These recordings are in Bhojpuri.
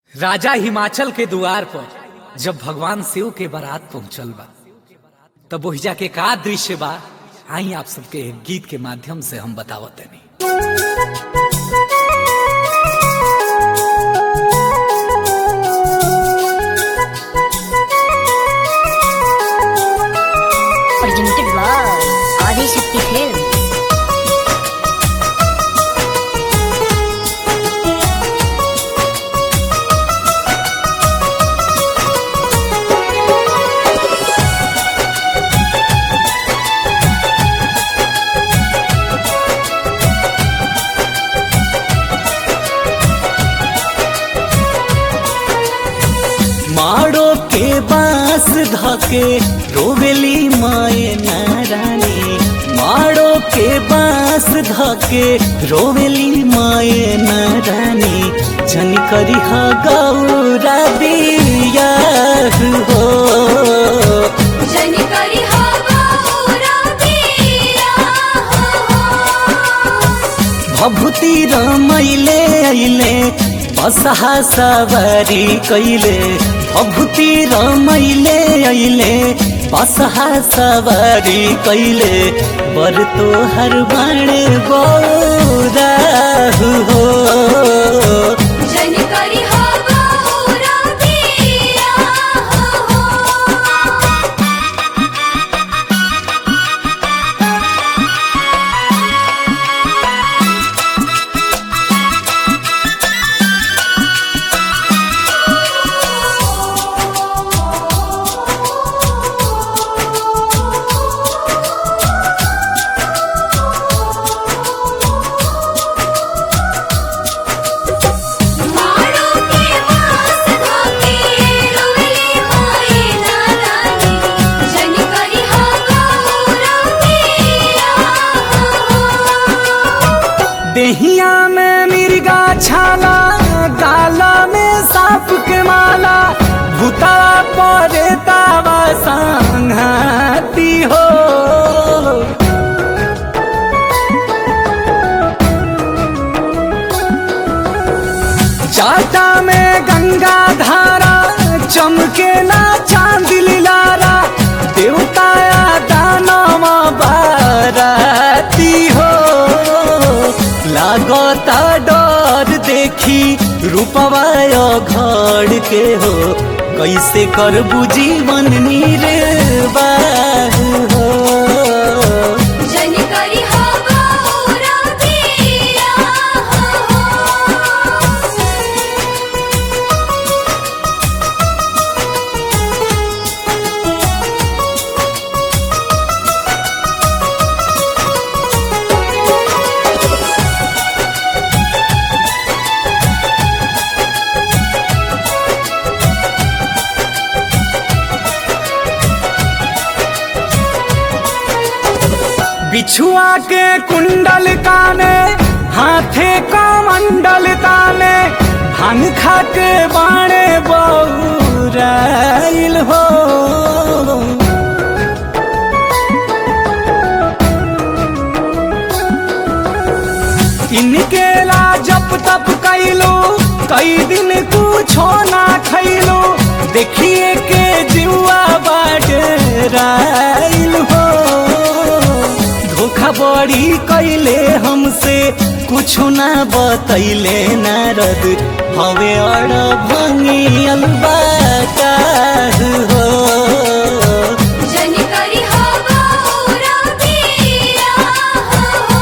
राजा हिमाचल के द्वार पर जब भगवान शिव के बारात पहुंचल बा तब ओहिजा के का दृश्य बा आई आप सबके एक गीत के माध्यम से हम बतावत नहीं presented by Adi Shakti Films. माड़ो के बांस धके रोवेली माए नारानी माड़ो के बांस धके रोवेली माए नारानी जन करी हा गौरा बिया हो जनिकरी हो गौरा पिया हो भभूति रमैले अइले बसहा सवारी कैले भभूति रमैले अइले बसहा सवारी कैले बर तोहर बाणे गौरा हो जनिकरी हो गौरा पिया हो माड़ो के पास धोके रोवेली माए नारानी जनिकरी हो गौरा पिया हो देहिया में मिर्गा छाला गाला में सांप के माला भूतावा परे तावा संघाती हो जाटा में गंगा धारा चमके ना चांद लिलारा देवताया दानवा बाराती हो लागता डर देखी रूपवा घर के हो कैसे कर जीवन निर्वाह हो जनिकरी हो गौरा पिया हो बिछुआ के कुंडल काने हाथे का मंडल ताने भांग खा के बाणे बौराइल हो इनके ला जप तप कैलो कई दिन कुछो ना खैलो देखिए के जुआ बाडराइल हो धोखा बड़ी कैले हमसे कुछो ना बतैले नारद हवे अड़ भंगी अलबाका हो जनिकरी हो गौरा पिया हो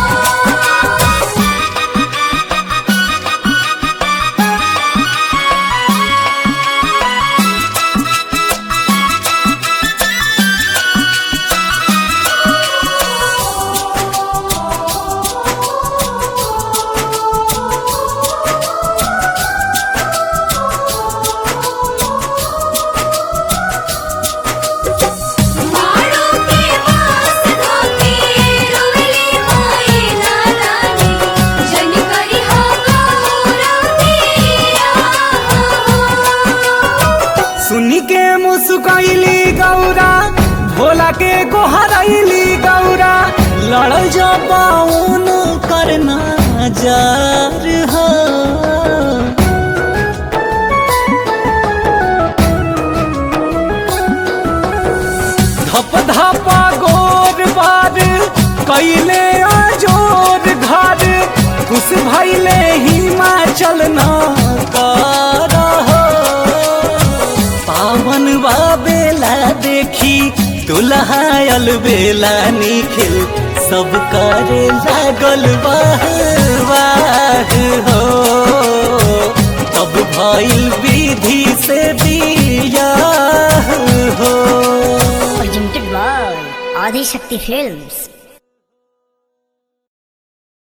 माड़ो के पास धोके रोवेली माए नारानी जनिकरी हो गौरा पिया हो सुनी के मुस्कैली गौरा भोला के गोहरैली गौरा लड़ जबाउन करना जार हो दुल्हायल बेला निखिल सब करे लागल वाह वाह हो तब भइल विधि से बियाह हो Presented by Adi Shakti Films.